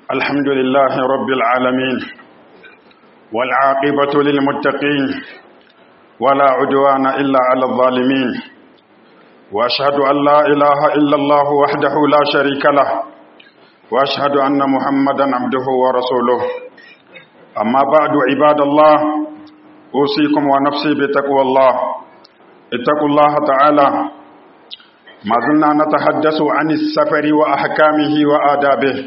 الحمد لله رب العالمين والعاقبة للمتقين ولا عدوان إلا على الظالمين وأشهد أن لا إله إلا الله وحده لا شريك له وأشهد أن محمدا عبده ورسوله أما بعد عباد الله أوصيكم ونفسي بتقوى الله اتقوا الله تعالى ما زلنا نتحدث عن السفر وأحكامه وآدابه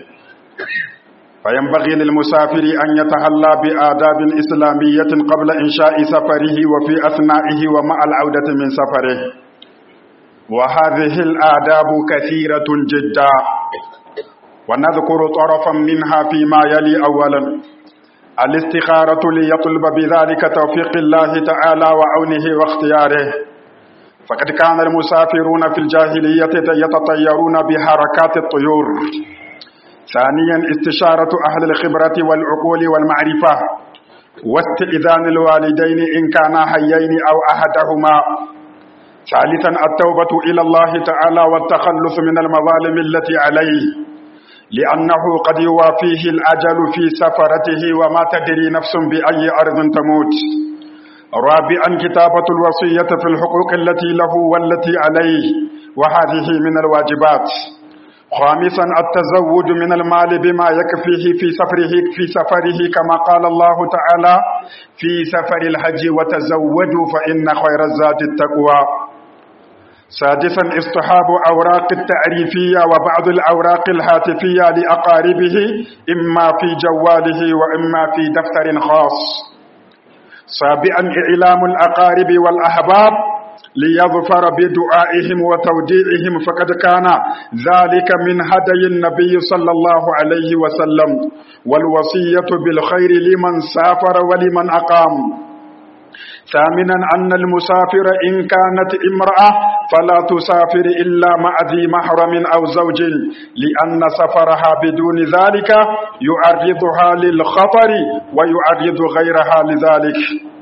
فينبغي للمسافر أن يتهلى بآداب إسلامية قبل إنشاء سفره وفي أثنائه ومع العودة من سفره وهذه الآداب كثيرة جدا ونذكر طرفا منها فيما يلي أولا الاستخارة ليطلب بذلك توفيق الله تعالى وعونه واختياره فقد كان المسافرون في الجاهلية يتطيرون بحركات الطيور ثانيا استشارة أهل الخبرة والعقول والمعرفة واستئذان الوالدين إن كانا حيين أو أحدهما ثالثا التوبة إلى الله تعالى والتخلص من المظالم التي عليه لأنه قد يوافيه الأجل في سفرته وما تدري نفس بأي أرض تموت رابعا كتابة الوصية في الحقوق التي له والتي عليه وهذه من الواجبات خامسا التزود من المال بما يكفيه في سفره في سفره كما قال الله تعالى في سفر الحج وتزودوا فإن خير الزاد التقوى سادسا اصطحاب أوراق التعريفية وبعض الأوراق الهاتفية لأقاربه إما في جواله وإما في دفتر خاص سابعا إعلام الأقارب والأحباب ليظفر بدعائهم وتوديعهم فقد كان ذلك من هدي النبي صلى الله عليه وسلم والوصية بالخير لمن سافر ولمن أقام ثامنا أن المسافر إن كانت امرأة فلا تسافر إلا مع ذي محرم أو زوج لأن سفرها بدون ذلك يعرضها للخطر ويعرض غيرها لذلك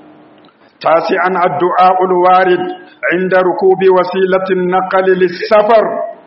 تاسعا الدعاء الوارد عند ركوب وسيلة النقل للسفر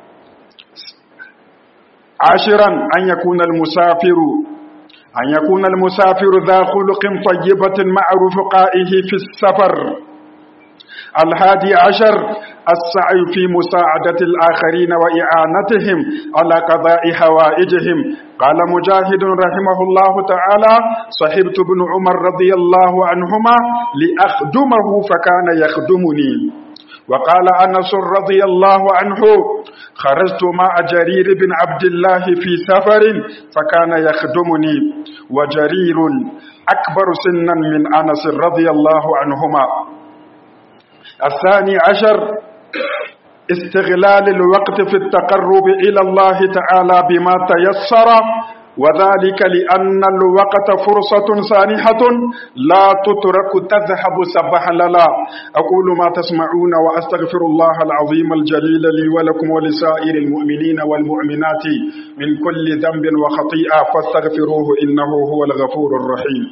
عاشرا أن يكون المسافر أن يكون المسافر ذا خلق طيبة مع رفقائه في السفر الهادي عشر السعي في مساعدة الآخرين وإعانتهم على قضاء حوائجهم قال مجاهد رحمه الله تعالى صحبت ابن عمر رضي الله عنهما لأخدمه فكان يخدمني وقال أنس رضي الله عنه خرجت مع جرير بن عبد الله في سفر فكان يخدمني وجرير أكبر سنا من أنس رضي الله عنهما الثاني عشر استغلال الوقت في التقرب إلى الله تعالى بما تيسر وذلك لأن الوقت فرصة سانحة لا تترك تذهب سبحللا أقول ما تسمعون وأستغفر الله العظيم الجليل لي ولكم ولسائر المؤمنين والمؤمنات من كل ذنب وخطيئة فاستغفروه إنه هو الغفور الرحيم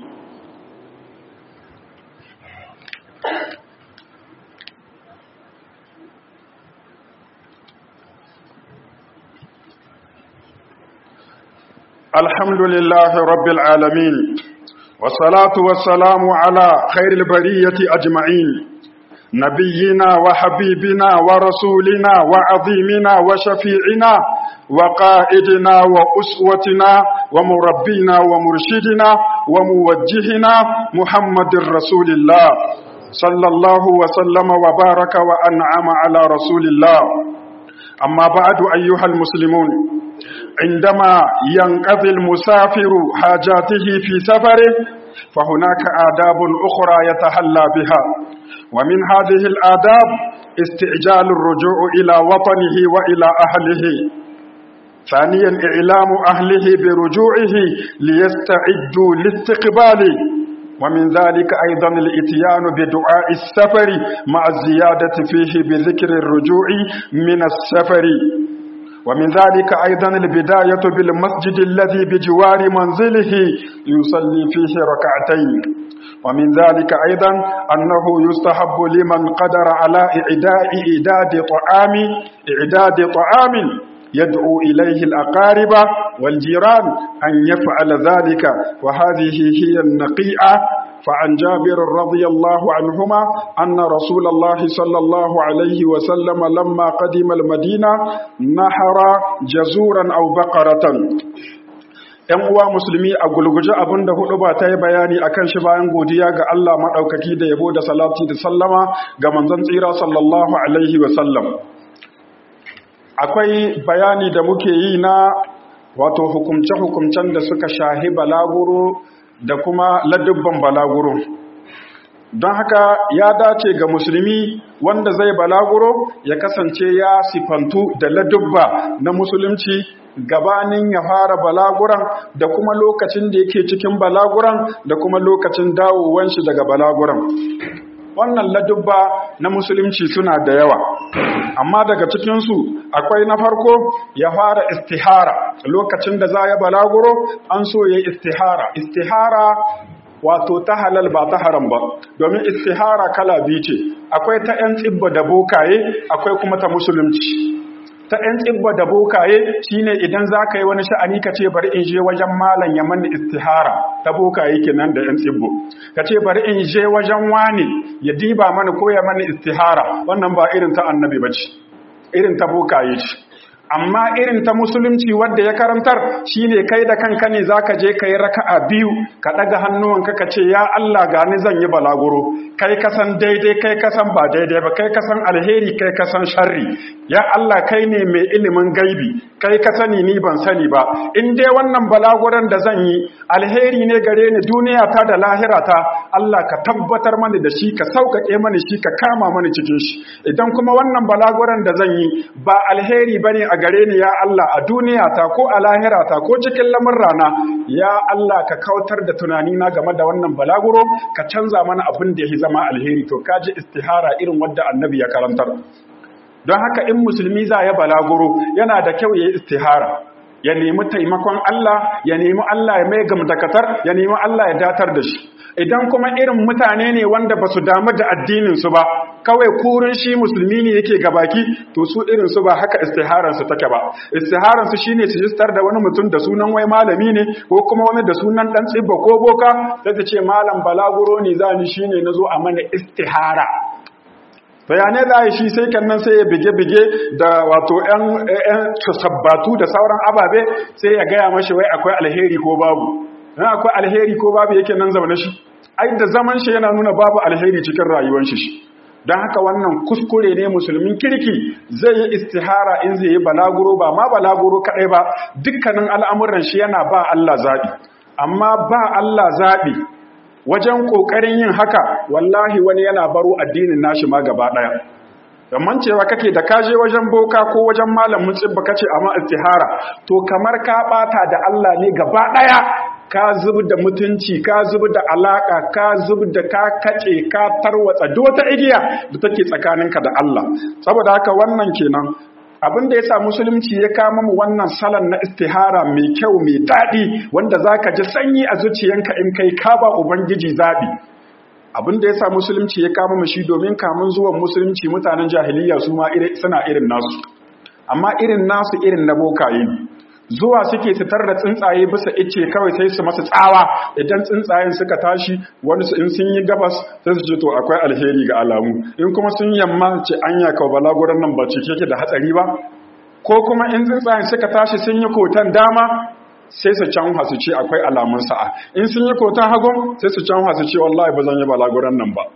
الحمد لله رب العالمين والصلاة والسلام على خير البرية أجمعين نبينا وحبيبنا ورسولنا وعظيمنا وشفيعنا وقائدنا وأسوتنا ومربينا ومرشدنا وموجهنا محمد رسول الله صلى الله وسلم وبارك وأنعم على رسول الله أما بعد أيها المسلمون عندما ينقضي المسافر حاجاته في سفره فهناك آداب أخرى يتحلى بها ومن هذه الآداب استعجال الرجوع إلى وطنه وإلى أهله ثانيا إعلام أهله برجوعه ليستعدوا لاستقباله ومن ذلك أيضا الاتيان بدعاء السفر مع الزيادة فيه بذكر الرجوع من السفر ومن ذلك أيضا البداية بالمسجد الذي بجوار منزله يصلي فيه ركعتين ومن ذلك أيضا أنه يستحب لمن قدر على إعداد إعداد طعام إعداد طعام يدعو إليه الأقارب والجيران أن يفعل ذلك وهذه هي النقيئة فعن جابر رضي الله عنهما أن رسول الله صلى الله عليه وسلم لما قدم المدينة نحر جزورا أو بقرة ‘Yan uwa musulmi a gulguje abin da hudu ba ta yi bayani a kan shi bayan godiya ga Allah maɗaukaki da yabo da salati da sallama ga manzon tsira sallallahu Alaihi wasallam. Akwai bayani da muke yi na wato hukumce-hukumcen da suka shahi balaguro da kuma ladubban balaguro don haka ya dace ga musulmi wanda zai balaguro ya kasance ya sifantu da ladubba na musulunci gabanin ya fara balaguran da kuma lokacin da yake cikin balaguran da kuma lokacin dawowan shi daga balaguran wannan ladubba na musulunci suna da yawa amma daga cikinsu akwai na farko ya fara istihara lokacin da za ya balaguro an so ya istihara istihara wato ta halal ba ta haram ba domin istihara kala biyu ce akwai ta 'yan tsibba da bokaye akwai kuma ta musulunci ta 'yan tsibba da bokaye shine idan za ka yi wani sha'ani ka ce bari in je wajen malam ya mani istihara ta bokaye kenan da 'yan tsibbo ka ce bari in je wajen wani ya diba mani ko ya mani istihara wannan ba irin ta annabi ba ce irin ta bokaye ce amma irin ta musulunci wadda ya karantar shine kai da kanka ne zaka je kai raka'a biyu ka daga hannuwanka ka ce ya Allah gani zan yi balaguro kai kasan daidai kai kasan ba daidai ba kai kasan alheri kai kasan sharri ya Allah kai ne mai ilimin gaibi kai ka sani ni ban sani ba in dai wannan balaguran da zan yi alheri ne gare ni duniya ta da lahira ta Allah ka tabbatar mani da shi ka sauƙaƙe mani shi ka kama mani cikin shi idan kuma wannan balaguran da zan yi ba alheri bane a gare ni ya Allah a duniya ta ko a lahira ta ko cikin rana ya Allah ka kautar da tunani na game da wannan balaguro ka canza mana abin da ya zama alheri to kaji istihara irin wadda annabi ya karantar don haka in musulmi za ya balaguro yana da kyau ya yi istihara ya nemi taimakon Allah ya nemi Allah ya mai gamdakatar ya nemi Allah ya datar da shi idan kuma irin mutane ne wanda ba su damu da addininsu ba kawai kurin shi musulmi ne yake gabaki to su irinsu ba haka istiharansu take ba istiharansu shine su jistar da wani mutum da sunan wai malami ne ko kuma wani da sunan dan tsibba ko boka sai ta ce malam balaguro ne za ni shine nazo a mana istihara bayanai za a shi sai kannan sai ya bige-bige da wato 'yan sabbatu da sauran ababe sai ya gaya mashi wai akwai alheri ko babu na akwai alheri ko babu yake nan zaune shi ai da zaman shi yana nuna babu alheri cikin rayuwar shi don haka wannan kuskure ne musulmin kirki zai yi istihara in zai yi balaguro ba ma balaguro kaɗai ba dukkanin al'amuran shi yana ba Allah zaɓi amma ba Allah zaɓi wajen ƙoƙarin yin haka wallahi wani yana baro addinin nashi ma gaba ɗaya Gamman cewa kake da kaje wajen boka ko wajen malamin tsibba kace amma istihara to kamar ka bata da Allah ne gaba ɗaya ka zub da mutunci ka zub da alaka ka zub da ka kace ka tarwatsa duk wata igiya da take tsakaninka da Allah saboda haka wannan kenan abin da ya sa musulunci ya kama mu wannan salon na istihara mai kyau mai daɗi wanda za ka ji sanyi a zuciyanka in kai ka ba ubangiji zaɓi abin da ya sa musulunci ya kama mu shi domin kamun zuwan musulunci mutanen jahiliya su ma suna irin nasu amma irin nasu irin na bokaye zuwa suke fitar da tsuntsaye bisa ice kawai sai su masa tsawa idan tsuntsayen suka tashi wani su in sun yi gabas sai su ce to akwai alheri ga alamu in kuma sun yamma ce anya ka balaguran nan ba cike ke da hatsari ba ko kuma in tsuntsayen suka tashi sun yi kotan dama sai su canwa su ce akwai alamun sa'a in sun yi kotan hagun sai su canwa su ce wallahi ba zan yi balaguran nan ba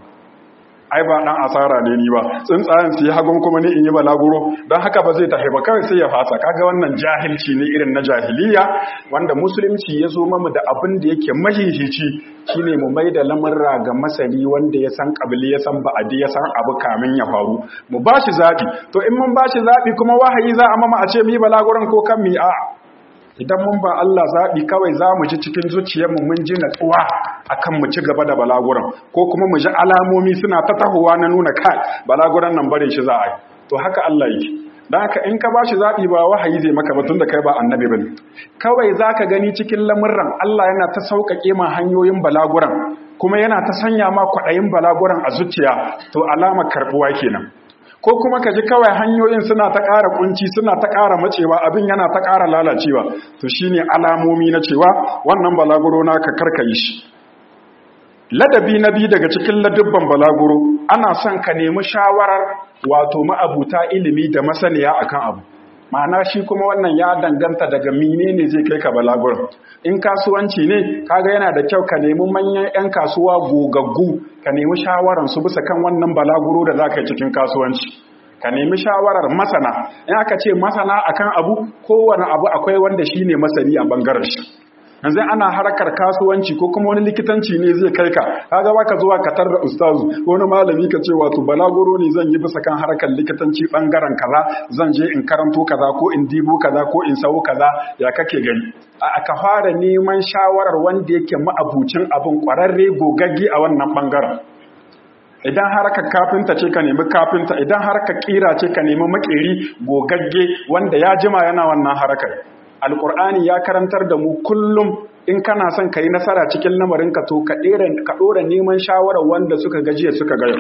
ai ba dan asara ne ni ba tsuntsayen su yi hagun kuma ni in yi balaguro don haka ba zai tafi ba kawai sai ya fasa kaga wannan jahilci ne irin na jahiliya wanda musulunci ya zo mamu da abin da yake mahihici shine mu mai da lamurra ga masani wanda ya san kabili ya san ba'adi ya san abu kamin ya faru mu ba shi zaɓi to in mun ba shi zaɓi kuma wahayi za a mama a ce mi balaguron ko kan mi a idan mun ba Allah zaɓi kawai za mu ji cikin zuciyarmu mun ji natsuwa akan mu ci gaba da balaguran ko kuma mu ji alamomi suna ta tahowa na nuna kai balaguran nan barin shi za a yi to haka Allah yake don haka in ka ba shi zaɓi ba wahayi zai maka batun da kai ba annabi bane kawai za ka gani cikin lamurran Allah yana ta sauƙaƙe ma hanyoyin balaguran kuma yana ta sanya ma kwaɗayin balaguran a zuciya to alama karɓuwa kenan ko kuma ka ji kawai hanyoyin suna ta ƙara kunci suna ta ƙara macewa abin yana ta ƙara lalacewa to shine alamomi na cewa wannan balaguro naka karkayi shi ladabi na biyu daga cikin ladubban balaguro ana son ka nemi shawarar wato ma'abuta ilimi da masaniya akan abu ma'ana shi kuma wannan ya danganta daga menene zai kai ka balaguro in kasuwanci ne kaga yana da kyau ka nemi manyan 'yan kasuwa gogaggu ka nemi shawaran su bisa kan wannan balaguro da za ka yi cikin kasuwanci ka nemi shawarar masana in aka ce masana akan abu kowane abu akwai wanda shine masani a bangaren shi yanzu ana harkar kasuwanci ko kuma wani likitanci ne zai kai ka kaga baka zuwa ka tarda ustazu wani malami ka ce wato balaguro ne zan yi bisa kan harkar likitanci bangaren kaza zan je in karanto kaza ko in dibo kaza ko in sawo kaza ya kake gani a ka fara neman shawarar wanda yake ma'abucin abin kwararre gogagge a wannan bangaren idan harkar kafinta ce ka nemi kafinta idan harkar kira ce ka nemi makeri gogagge wanda ya jima yana wannan harkar alkur'ani ya karantar da mu kullum in kana son ka yi nasara cikin lamarinka to ka ɗora neman shawarar wanda suka gajiya suka gaya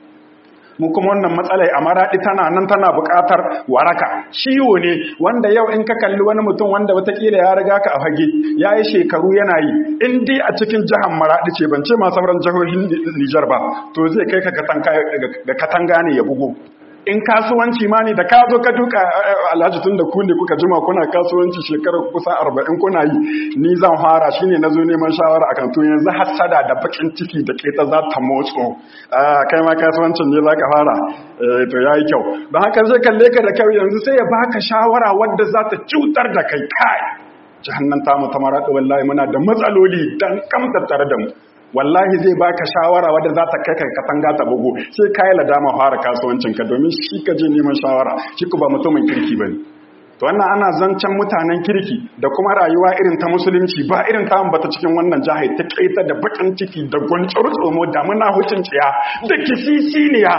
mu kuma wannan matsalai a maraɗi tana nan tana buƙatar waraka ciwo ne wanda yau in ka kalli wani mutum wanda watakila ya riga ka a fage ya yi shekaru yana yi in dai a cikin jihar maraɗi ce ban ce ma sauran jihohin nijar ba to zai kai ka da katanga ne ya bugu in kasuwanci ma ne da ka zo ka duka alhaji tun da ku ne kuka jima kuna kasuwanci shekarar kusa arba'in kuna yi ni zan fara shi ne na zo neman shawara a kanto yanzu hassada da bakin ciki da keta za ta motso kai ma kasuwancin ne za ka fara to ya yi kyau don haka zai kalle ka da kyau yanzu sai ya baka shawara wadda za ta cutar da kai kai jihannan tamu ta maraɗa wallahi muna da matsaloli dan kamta tare da mu wallahi zai baka shawara wadda za ta kai katanga ta bugu sai ka yi ladama fara kasuwancinka domin shi ka je neman shawara shi ku ba mutumin kirki ba ne to wannan ana zancen mutanen kirki da kuma rayuwa irin ta musulunci ba irin ta bata cikin wannan jihar ta kaita da bakin ciki da gwancar tsomo da muna hucin ciya da kisisiniya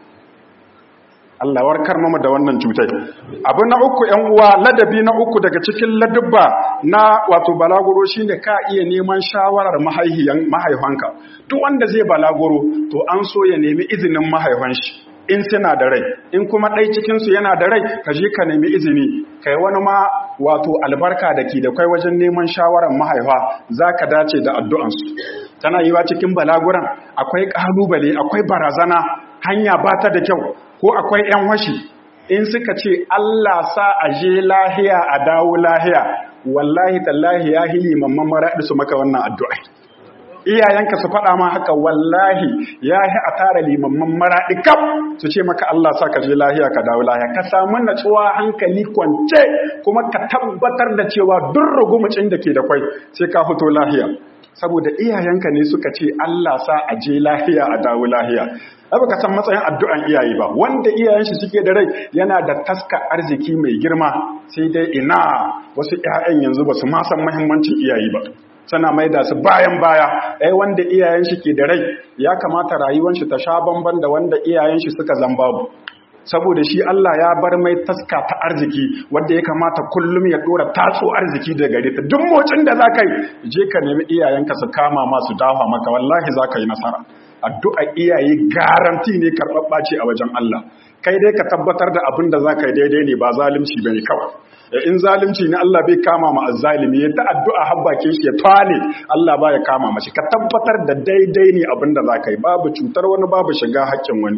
Allah warkar mama da wannan cutai abu na uku ƴan uwa ladabi na uku daga cikin ladubba na wato balaguro shine ka iya neman shawarar mahaihiyan mahaifanka duk wanda zai balaguro to an so ya nemi izinin mahaifan shi in suna da rai in kuma ɗai cikin su yana da rai ka je ka nemi izini kai wani ma wato albarka da ke da kai wajen neman shawarar mahaifa zaka dace da addu'ansu tana yiwa cikin balaguran akwai ƙalubale akwai barazana hanya ba ta da kyau ko akwai ‘yan washi in suka ce Allah sa a je lahiya a dawo lahiya wallahi tallahi ya hili mamman maraɗi su maka wannan addu'a iyayenka su faɗa ma haka wallahi ya yi a tara limamman maraɗi kam su ce maka Allah sa ka je lahiya ka dawo lahiya ka samu natsuwa hankali kwance kuma ka tabbatar da cewa duk rugumucin da ke da kwai sai ka fito lahiya saboda iyayenka ne suka ce Allah sa a je lahiya a dawo lahiya ba ka san matsayin addu'an iyaye ba wanda iyayen shi suke da rai yana da taska arziki mai girma sai dai ina wasu ƴaƴan yanzu ba su ma san muhimmancin iyaye ba sana maida su bayan baya ai wanda iyayen shi ke da rai ya kamata rayuwar shi ta sha bamban da wanda iyayen shi suka zambabu saboda shi Allah ya bar mai taska ta arziki wanda ya kamata kullum ya dora tatso arziki da gare ta duk motsin da za ka yi je ka nemi iyayenka su kama masu dafa maka wallahi za ka yi nasara addu'a iyaye garanti ne karɓaɓɓa ce a wajen Allah kai dai ka tabbatar da abin da za ka yi daidai ne ba zalunci bane kawai in zalunci ne Allah bai kama ma azzalimi ya ta addu'a habbakin shi ya twane Allah ba ya kama mashi ka tabbatar da daidai ne abin da za ka yi babu cutar wani babu shiga haƙƙin wani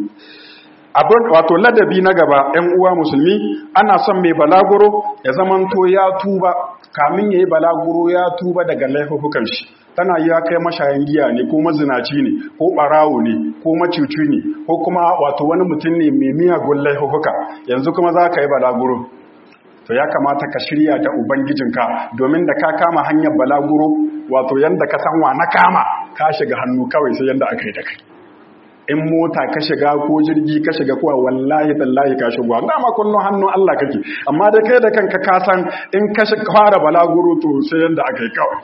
abin wato ladabi na gaba ‘yan uwa musulmi ana son mai balaguro ya zamanto ya tuba kamin ya yi balaguro ya tuba daga laifukan shi tana yi ya kai mashayan giya ne ko mazinaci ne ko ɓarawo ne ko macuci ne ko kuma wato wani mutum ne mai miyagun laifuka yanzu kuma za ka yi balaguro to ya kamata ka shirya da ubangijinka domin da ka kama hanyar balaguro wato yanda ka san wa na kama ka shiga hannu kawai sai yanda aka yi da kai in mota ka shiga ko jirgi ka shiga kuwa wallahi tallahi ka shiga dama kullum hannun Allah kake amma da kai da kanka ka san in ka fara balaguro to sai yanda aka yi kawai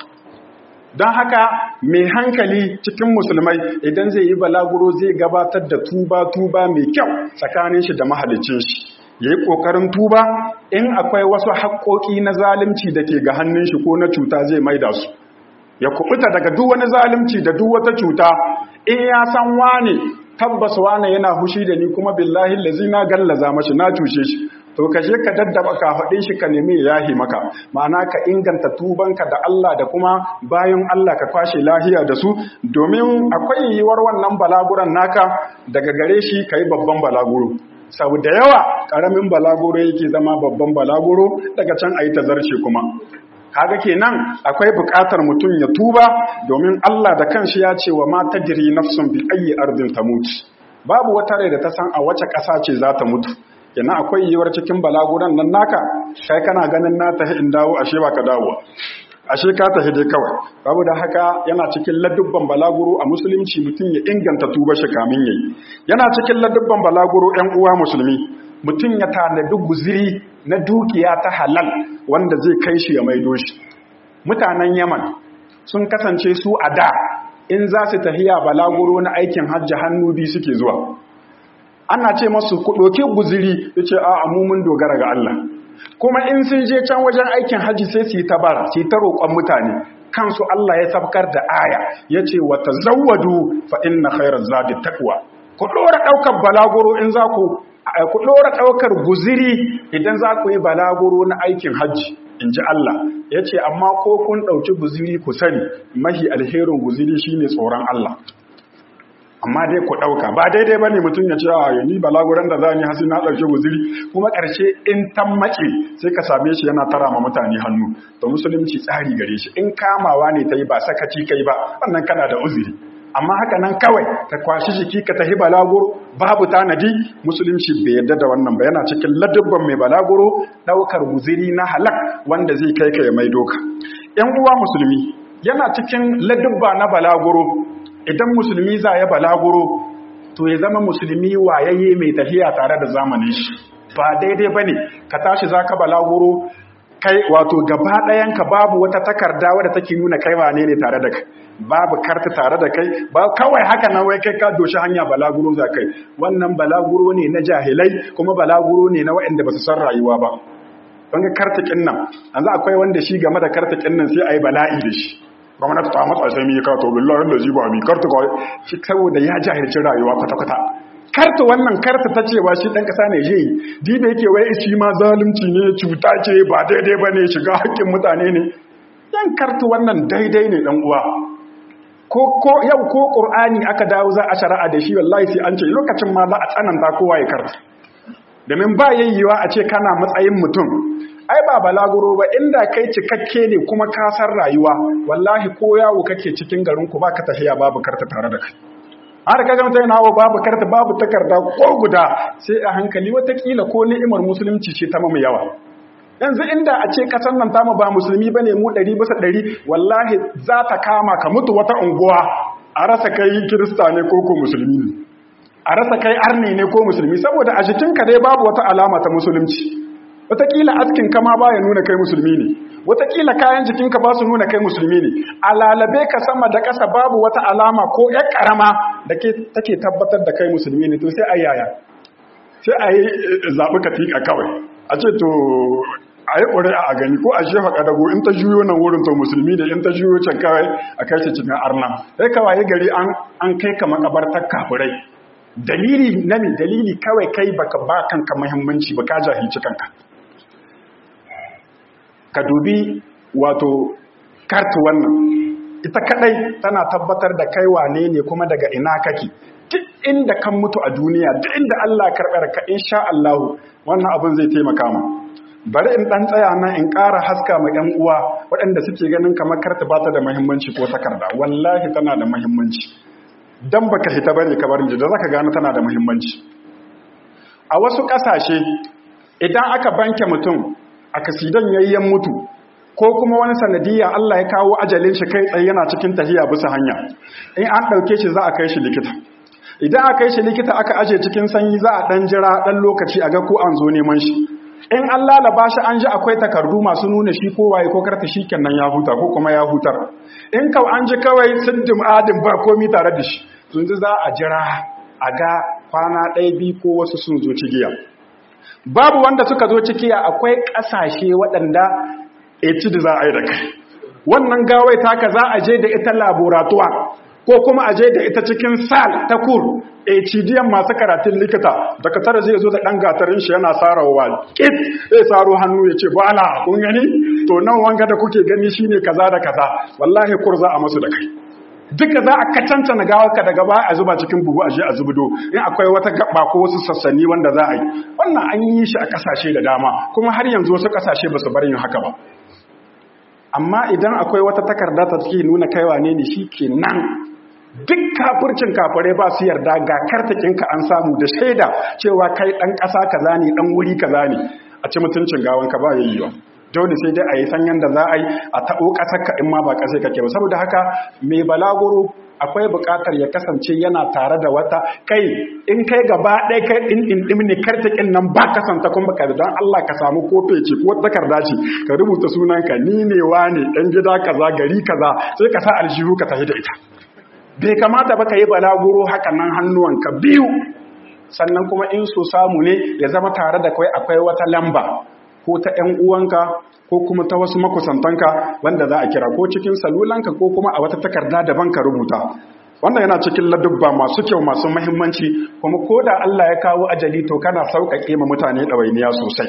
don haka mai hankali cikin musulmai idan zai yi balaguro zai gabatar da tuba-tuba mai kyau tsakanin shi da mahalicin shi ya yi ƙoƙarin tuba in akwai wasu haƙoƙi na zalunci da ke ga hannun shi ko na cuta zai maida su ya kubuta daga duk wani zalunci da duk wata cuta in ya san wane tabbas wane yana hushi da ni kuma billahi lazi na gallaza mashi na cushe shi to ka je ka daddaba ka faɗin shi ka nemi yahi maka ma'ana ka inganta tubanka da Allah da kuma bayan Allah ka kwashe lahiya da su domin akwai yiwuwar wannan balaguran naka daga gare shi ka yi babban balaguro sau da yawa ƙaramin balaguro yake zama babban balaguro daga can a yi tazarce kuma kaga kenan akwai buƙatar mutum ya tuba domin Allah da kanshi ya ce wa ma tajri nafsun bi ayyi ardin tamut babu wata rai da ta san a wace ƙasa ce za ta mutu kenan akwai yiwuwar cikin balaguran nan naka kai kana ganin na tahi in dawo ashe ba ka dawo ashe ka tafi dai kawai babu da haka yana cikin ladubban balaguro a musulunci mutum ya inganta tuba shi kamin yayi yana cikin ladubban balaguro ƴan uwa musulmi mutum ya tanadi guziri na dukiya ta halal wanda zai kai shi ya maido shi mutanen yaman sun kasance su a da in za su tafiya balaguro na aikin hajji hannu biyu suke zuwa ana ce masu kuɗoki guziri ya ce a mun dogara ga Allah kuma in sun je can wajen aikin hajji sai su yi ta bara su yi ta roƙon mutane kansu Allah ya sabkar da aya ya ce wata zawadu fa inna khairar zadi takwa ku ɗora ɗaukar balaguro in za ku ku ɗora ɗaukar guziri idan za ku yi balaguro na aikin hajji in ji Allah ya ce amma ko kun ɗauki guziri ku sani mahi alherin guziri shine tsoron Allah amma dai ku ɗauka ba daidai ba ne mutum ya ce a ni balaguran da za ni hasi na ɗauki guziri kuma ƙarshe in tan mace sai ka same shi yana tara ma mutane hannu to musulunci tsari gare shi in kamawa ne ta yi ba sakaci kai ba wannan kana da uzuri amma haka nan kawai ka kwashi jiki ka tafi balaguro babu tanadi musulunci bai yarda da wannan ba yana cikin ladubban mai balaguro ɗaukar guziri na halak wanda zai kai ka ya mai doka ‘yan uwa musulmi yana cikin ladubba na balaguro idan musulmi za ya balaguro to ya zama musulmi wayayye mai tafiya tare da zamanin shi ba daidai ba ne ka tashi za ka balaguro kai wato gaba ɗayanka babu wata takarda wadda take nuna kai wane ne tare da kai babu karta tare da kai ba kawai haka nan wai kai ka doshi hanya balaguro za kai wannan balaguro ne na jahilai kuma balaguro ne na waɗanda ba su san rayuwa ba don ga kartakin nan yanzu akwai wanda shi game da kartakin nan sai a yi bala'i da shi gwamnati ta matsa sai mi ka to billahi da ziba mi karta kawai shi saboda ya jahilci rayuwa kwata-kwata karta wannan karta ta cewa shi ɗan ƙasa ne je di da yake wai shi ma zalunci ne cuta ce ba daidai ba ne shiga haƙƙin mutane ne yan karta wannan daidai ne ɗan uwa ko ko yau ko ƙur'ani aka dawo za a shari'a da shi wallahi sai an ce lokacin ma za a tsananta kowa ya karta domin ba yayyewa a ce kana matsayin mutum ai ba balaguro ba inda kai cikakke ne kuma ka san rayuwa wallahi ko yawo kake cikin garin ku baka tafiya babu karta tare da kai har ka ga mutum hawo babu karta babu takarda ko guda sai a hankali watakila ko ni'imar musulunci ce ta mamu yawa yanzu inda a ce kasan nan tamu ba musulmi bane mu ɗari bisa ɗari wallahi za ta kama ka mutu wata unguwa a rasa kai kirista ne ko ko musulmi ne a rasa kai arni ne ko musulmi saboda a jikinka dai babu wata alama ta musulunci wataƙila askin kama ba ya nuna kai musulmi ne wataƙila kayan jikinka ba su nuna kai musulmi ne a lalabe ka sama da ƙasa babu wata alama ko ya ƙarama da take tabbatar da kai musulmi ne to sai a yaya sai a yi zaɓi katika kawai a ce to a yi ƙuri'a a gani ko a shefa ƙadago in ta juyo nan wurin to musulmi ne in ta juyo can kawai a kai shi cikin arna sai kawai gari an kai ka makabartar kafirai dalili na me dalili kawai kai baka ba kanka muhimmanci ba ka jahilci kanka ka dubi wato kartu wannan ita kadai tana tabbatar da kai wane ne kuma daga ina kake duk inda kan mutu a duniya duk inda Allah karɓar ka insha Allah wannan abin zai taimaka ma bari in dan tsaya nan in ƙara haska ma ƴan uwa waɗanda suke ganin kamar karta ba ta da muhimmanci ko takarda wallahi tana da muhimmanci dan baka hita bane ka barin da zaka gano tana da muhimmanci a wasu ƙasashe idan aka banke mutum a kasidan yayyan mutu ko kuma wani sanadiyya Allah ya kawo ajalin shi kai tsaye yana cikin tahiya bisa hanya in an ɗauke shi za a kai shi likita idan aka kai shi likita aka aje cikin sanyi za a ɗan jira ɗan lokaci a ga ko an zo neman shi in an lalaba shi an ji akwai takardu masu nuna shi ko waye ko karta shi kenan ya huta ko kuma ya hutar in kau an ji kawai siddim adin ba komi tare da shi sun za a jira a ga kwana ɗaya biyu ko wasu sun zo cigiya babu wanda suka zo cikiya akwai ƙasashe waɗanda eci da za a yi da kai wannan gawai taka za a je da ita laboratuwa ko kuma a je da ita cikin sal ta kur HDM masu karatun likita daga tara zai zo da ɗan gatarin shi yana sarawa kit zai saro hannu ya ce bala kun gani to nan wanga da kuke gani shine kaza da kaza wallahi kurza a masu da kai duka za a kacanta na gawarka daga baya a zuba cikin buhu a je a zubido in akwai wata gaba ko wasu sassanni wanda za a yi wannan an yi shi a kasashe da dama kuma har yanzu wasu kasashe ba su bar yin haka ba amma idan akwai wata takarda ta take nuna kaiwa ne ne nan duk kafircin kafare ba su yarda ga kartakinka an samu da shaida cewa kai dan ƙasa kaza ne dan wuri kaza ne a ci mutuncin gawanka ba yayi dole sai dai a yi sanyan da za a yi a taɓo ƙasarka in ma ba ƙasai kake ba saboda haka mai balaguro akwai buƙatar ya kasance yana tare da wata kai in kai gaba ɗaya kai ɗin ɗin ɗin ne kartakin nan ba kasanta kuma baka don Allah ka samu kofe ce ko takarda ce ka rubuta sunanka ni ne wa ne ɗan gida kaza gari kaza sai ka sa aljihu ka tafi da ita bai kamata ba ka yi balaguro haka nan hannuwanka biyu sannan kuma in so samu ne ya zama tare da kai akwai wata lamba ko ta ‘yan uwanka ko kuma ta wasu makusantanka wanda za a kira ko cikin salulanka ko kuma a wata takarda daban ka rubuta wannan yana cikin ladubba masu kyau masu mahimmanci kuma ko da Allah ya kawo ajali to kana sauƙaƙe ma mutane ɗawainiya sosai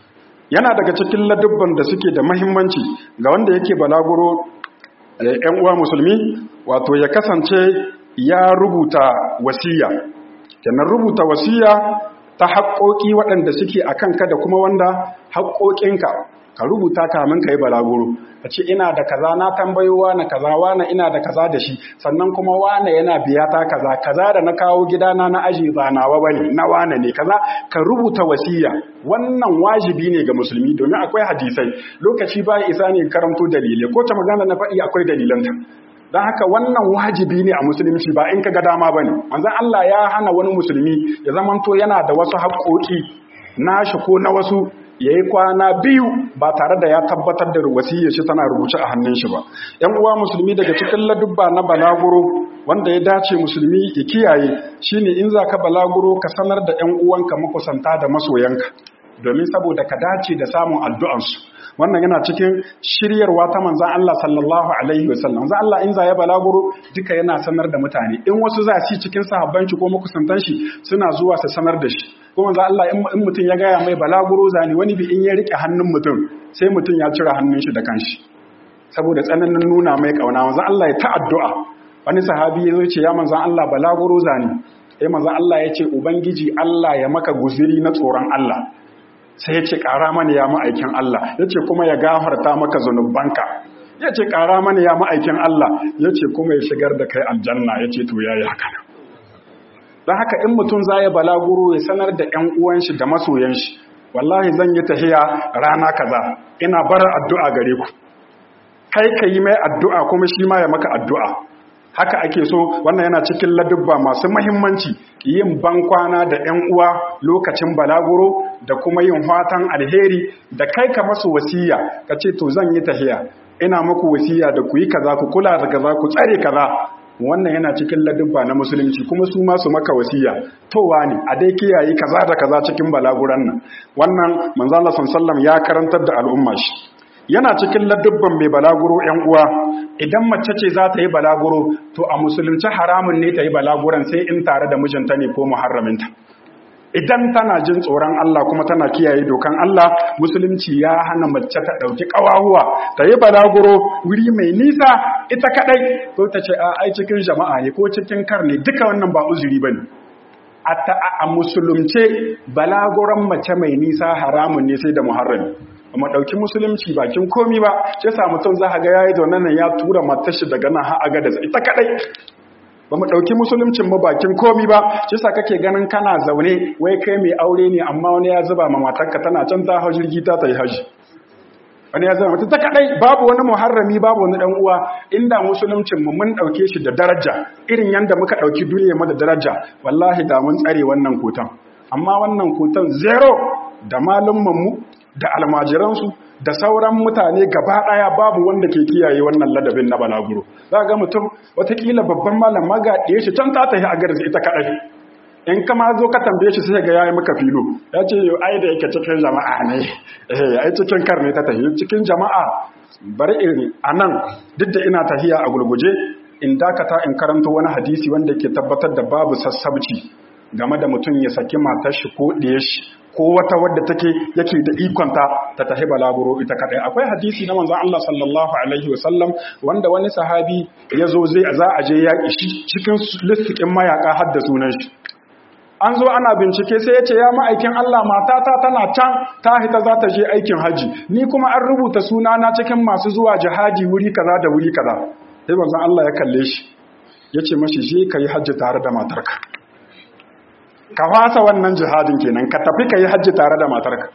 yana daga cikin ladubban da suke da mahimmanci ga wanda yake balaguro ‘yan uwa musulmi wato ya kasance ya rubuta wasiya kenan rubuta wasiya ta haƙoƙi waɗanda suke a kanka da kuma wanda haƙoƙinka ka rubuta kamin ka yi balaguro a ce ina da kaza na tambayo wane kaza wane ina da kaza da shi sannan kuma wane yana biya ta kaza kaza da na kawo gidana na aji ba nawa bane na wane ne kaza ka rubuta wasiya wannan wajibi ne ga musulmi domin akwai hadisai lokaci ba isa ne karanto dalilai ko ta magana na faɗi akwai dalilanta don haka wannan wajibi ne a musulunci ba in ka ga dama ba ne manzan Allah ya hana wani musulmi ya zamanto yana da wasu haƙoƙi nashi ko na wasu ya yi kwana biyu ba tare da ya tabbatar da wasiyyar shi tana rubuce a hannun shi ba ‘yan uwa musulmi daga cikin ladubba na balaguro wanda ya dace musulmi ya kiyaye shine in za ka balaguro ka sanar da ‘yan uwanka makusanta da masoyanka domin saboda ka dace da samun addu'ansu wannan yana cikin shiryarwa ta manzan Allah sallallahu alaihi wasallam manzan Allah in za ya balaguro duka yana sanar da mutane in wasu za su cikin sahabban shi ko makusantan shi suna zuwa su sanar da shi ko manzan Allah in mutum ya gaya mai balaguro zani wani bi in ya rike hannun mutum sai mutum ya cire hannun shi da kanshi saboda tsananin nuna mai kauna manzan Allah ya ta addu'a wani sahabi ya zo ce ya manzan Allah balaguro zani sai manzan Allah ya ce ubangiji Allah ya maka guziri na tsoron Allah sai ya ce ƙara mana ya ma'aikin Allah ya ce kuma ya gafarta maka zunubanka ya ce ƙara mana ya ma'aikin Allah ya ce kuma ya shigar da kai aljanna ya ce to ya yi haka don haka in mutum za ya balaguro ya sanar da ‘yan uwanshi da masoyanshi wallahi zan yi tahiya rana kaza ina barar addu'a gare ku kai ka yi mai addu'a kuma shi ma ya maka addu'a haka ake so wannan yana cikin ladubba masu mahimmanci yin bankwana da 'yan uwa lokacin balaguro da kuma yin fatan alheri da kai ka masu wasiya ka ce to zan yi tahiya ina muku wasiya da ku yi kaza ku kula da kaza ku tsare kaza wannan yana cikin ladubba na musulunci kuma su masu maka wasiya towa ne a dai kiyaye kaza da kaza cikin balaguran nan wannan manzo Allah sallallahu ya karantar da al'umma shi yana cikin ladubban mai balaguro ‘yan uwa idan mace ce za ta yi balaguro to a musulunci haramun ne ta yi balaguran sai in tare da mijinta ne ko muharraminta idan tana jin tsoron Allah kuma tana kiyaye dokan Allah musulunci ya hana mace ta ɗauki ƙawahuwa ta yi balaguro wuri mai nisa ita kaɗai ko ta ce a ai cikin jama'a ne ko cikin kar ne duka wannan ba uzuri ba ne a musulunce balaguran mace mai nisa haramun ne sai da muharrami mu ɗauki musulunci bakin komi ba sai sa mutum za a ga yayi zaune nan ya tura matashi daga nan har aga da ita kadai ba mu ɗauki musuluncin mu bakin komi ba sai sa kake ganin kana zaune wai kai mai aure ne amma wani ya zuba ma matarka tana can ta hau jirgi ta ta yi haji wani ya zama mutum ta kadai babu wani muharrami babu wani dan uwa inda musuluncin mu mun dauke shi da daraja irin yanda muka dauki duniya mu da daraja wallahi da mun tsare wannan kotan amma wannan kotan zero da malumman mu da almajiransu da sauran mutane gaba daya babu wanda ke kiyaye wannan ladabin na balaguro za ga mutum watakila babban malam maga ɗaya shi can ta tafi a garin ita kadai in kama zo ka tambaye shi sai ga yayi maka filo ya ce yau ai da yake cikin jama'a ne eh ai cikin karne ta tafi cikin jama'a bari irin anan duk da ina tahiya a gurguje in dakata in karanto wani hadisi wanda ke tabbatar da babu sassabci game da mutum ya saki matar shi ko ɗaya shi ko wata wadda take yake da ikonta ta tahi balaguro ita kadai akwai hadisi na manzon Allah sallallahu alaihi wasallam wanda wani sahabi ya zo zai za a je yaƙi shi cikin listikin mayaka har da sunan shi an zo ana bincike sai ya ce ya ma'aikin Allah matata tana can ta hita za ta je aikin haji ni kuma an rubuta sunana cikin masu zuwa jihadi wuri kaza da wuri kaza sai manzon Allah ya kalle shi ya ce mashi je ka yi hajji tare da matarka ka fasa wannan jihadin kenan ka tafi ka yi hajji tare da matarka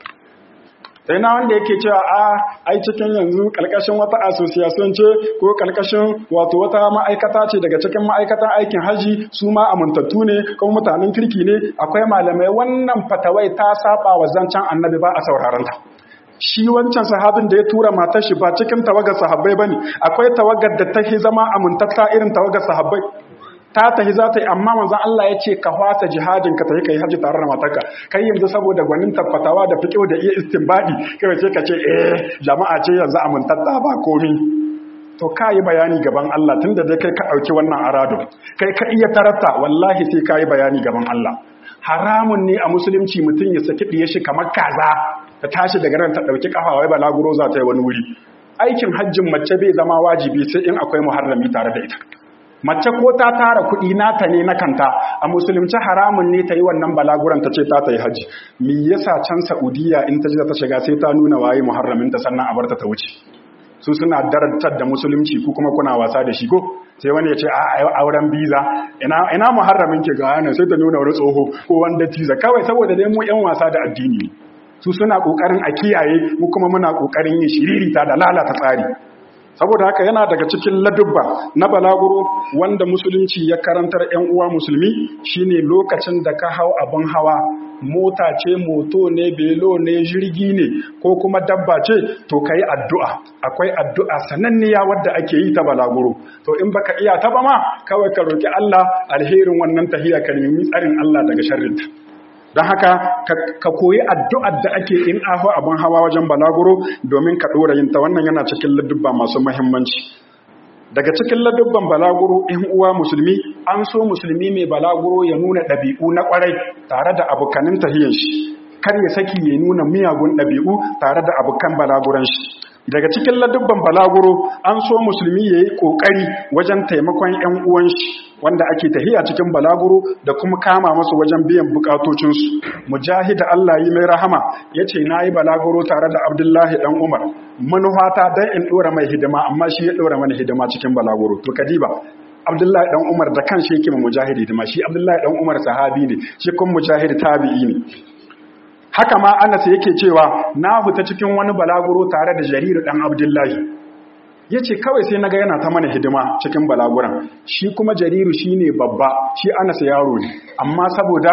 sai na wanda yake cewa a ai cikin yanzu kalkashin wata association ce ko kalkashin wato wata ma'aikata ce daga cikin ma'aikatan aikin haji su ma amintattu ne kuma mutanen kirki ne akwai malamai wannan fatawai ta saba wa zancen annabi ba a sauraron ta shi wancan sahabin da ya tura matar shi ba cikin tawagar sahabbai bane akwai tawagar da ta zama amintatta irin tawagar sahabbai ta tahi za ta yi amma manzan Allah ya ce ka hwasa jihadin ka tafi ka yi hajji tare da matarka kai yanzu saboda gwanin tabbatawa da fiƙo da iya istinbadi kai ce ka ce eh jama'a ce yanzu amintatta ba komi to ka yi bayani gaban Allah tun da dai kai ka ɗauki wannan arado kai ka iya tarata wallahi sai ka yi bayani gaban Allah haramun ne a musulunci mutum ya saki ɗiye shi kamar kaza ta tashi daga ran ta ɗauki ƙafa wai balaguro za ta yi wani wuri aikin hajjin mace bai zama wajibi sai in akwai muharrami tare da ita mace ko ta tara kuɗi nata ne na kanta a musulunci haramun ne ta yi wannan balaguran ta ce ta ta yi hajji me yasa can saudiya in ta ji ta shiga sai ta nuna waye muharraminta sannan a barta ta wuce su suna darajar da musulunci ku kuma kuna wasa da shi ko sai wani ya ce a auren biza ina ina muharramin ke ga yana sai ta nuna wani tsoho ko wanda tiza kawai saboda dai mu yan wasa da addini su suna kokarin a kiyaye mu kuma muna kokarin yin shiririta da lalata tsari saboda haka yana daga cikin ladubba na balaguro wanda musulunci ya karantar 'yan uwa musulmi shine lokacin da ka hau abin hawa mota ce moto ne belo ne jirgi ne ko kuma dabba ce to ka yi addu'a akwai addu'a sananniya wadda ake yi ta balaguro to in baka iya ta ba ma kawai ka roƙi Allah alherin wannan tahiya ka nemi tsarin Allah daga sharrinta don haka ka koyi addu'ar da ake in aho abin hawa wajen balaguro domin ka ɗora yinta wannan yana cikin ladubba masu mahimmanci daga cikin ladubban balaguro in uwa musulmi an so musulmi mai balaguro ya nuna ɗabi'u na ƙwarai tare da abokanin tahiyan shi kar ya saki ya nuna miyagun ɗabi'u tare da abokan balaguran shi daga cikin ladubban balaguro an so musulmi ya yi ƙoƙari wajen taimakon 'yan uwan shi wanda ake tahiya cikin balaguro da kuma kama masu wajen biyan bukatocinsu mujahid Allah yi mai rahama ya ce na yi balaguro tare da abdullahi ɗan umar manufata don in ɗora mai hidima amma shi ya ɗora mana hidima cikin balaguro to kadiba abdullahi ɗan umar da kan shi yake mujahid hidima shi abdullahi ɗan umar sahabi ne shi kuma mujahid tabi'i ne haka ma anas yake cewa na fita cikin wani balaguro tare da jariru ɗan abdullahi ya ce kawai sai naga yana ta mana hidima cikin balaguran shi kuma jariru shi ne babba shi anas yaro ne amma saboda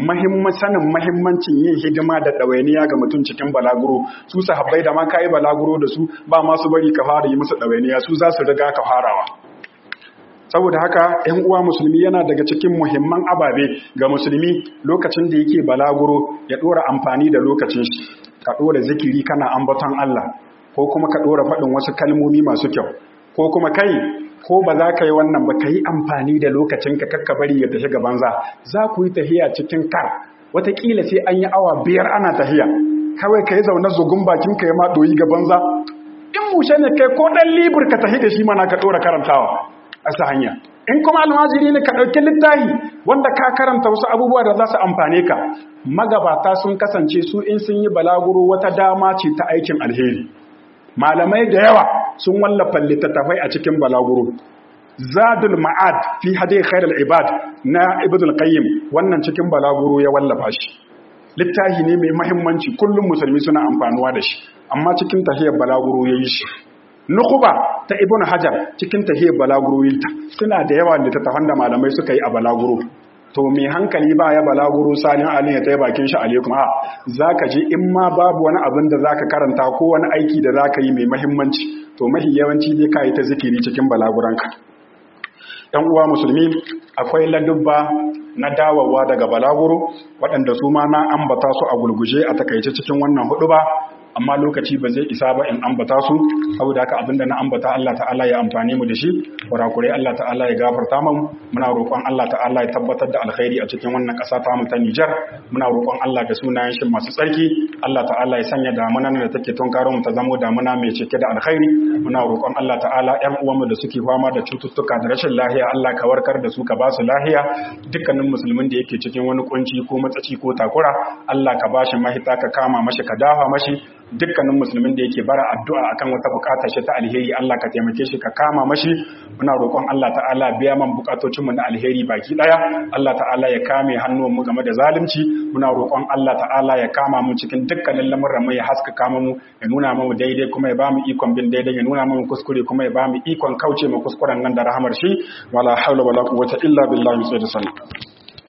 sanin mahimmancin yin hidima da ɗawainiya ga mutum cikin balaguro su sahabbai da ma kayi balaguro da su ba masu bari ka fara yi musu ɗawainiya su za su riga ka farawa saboda haka ‘yan uwa musulmi yana daga cikin muhimman ababe ga musulmi lokacin da yake balaguro ya ɗora amfani da lokacin shi ka ɗora zikiri kana ambaton Allah ko kuma ka ɗora faɗin wasu kalmomi masu kyau ko kuma kai ko ba za ka yi wannan ba ka yi amfani da lokacinka kakka bari ya tafi gaban za za ku yi tahiya cikin kar wataƙila sai an yi awa biyar ana tahiya kawai ka yi zaune zugun bakin ka ya ma ɗoyi gaban za in mushe ne kai ko ɗan libur ka tahi da shi mana ka ɗora karantawa a sa hanya in kuma almajiri ne ka ɗauki littafi wanda ka karanta wasu abubuwa da za su amfane ka magabata sun kasance su in sun yi balaguro wata dama ce ta aikin alheri malamai da yawa sun wallafa littattafai a cikin balaguro zadul ma'ad fi hadi khairul ibad na ibnul qayyim wannan cikin balaguro ya wallafa shi littafi ne mai muhimmanci kullum musulmi suna amfanuwa da shi amma cikin tahiyar balaguro yayi shi nukuba ta ibn hajar cikin tahiyar balaguro yinta suna da yawa littattafan da malamai suka yi a balaguro to mai hankali ba ya balaguro salin alin ya tsaye bakin shi alaikum a za ka je in ma babu wani abin da za ka karanta ko wani aiki da za ka yi mai mahimmanci to mahi yawanci dai ka yi ta zikiri cikin balaguranka ‘yan uwa musulmi akwai ladubba na dawowa daga balaguro waɗanda su ma na ambata su a gulguje a takaice cikin wannan hudu ba amma lokaci ba zai isa ba in ambata su saboda haka abinda na ambata Allah ta'ala ya amfane mu da shi kurakurai Allah ta'ala ya gafarta mu muna roƙon Allah ta'ala ya tabbatar da alkhairi a cikin wannan ƙasa ta mu ta Nijar muna roƙon Allah da sunayen shi masu tsarki Allah ta'ala ya sanya damunan da take tunkaro mu ta zamo damuna mai cike da alkhairi muna roƙon Allah ta'ala ƴan uwanmu da suke fama da cututtuka da rashin lahiya Allah ka warkar da su ka ba su lahiya dukkanin musulmin da yake cikin wani kunci ko matsaci ko takura Allah ka bashi mahita ka kama mashi ka dafa mashi dukkanin musulmin da yake bara addu'a akan wata bukata shi ta alheri Allah ka taimake shi ka kama mashi muna roƙon Allah ta'ala biya man bukatocin mu na alheri baki daya Allah ta'ala ya kame hannuwan mu game da zalunci muna roƙon Allah ta'ala ya kama mu cikin dukkanin lamuran mu ya haskaka mu ya nuna mu daidai kuma ya bamu ikon bin daidai ya nuna mu kuskure kuma ya bamu ikon kauce mu kuskuren nan da rahamar shi wala haula wala quwwata illa billahi sai da sallah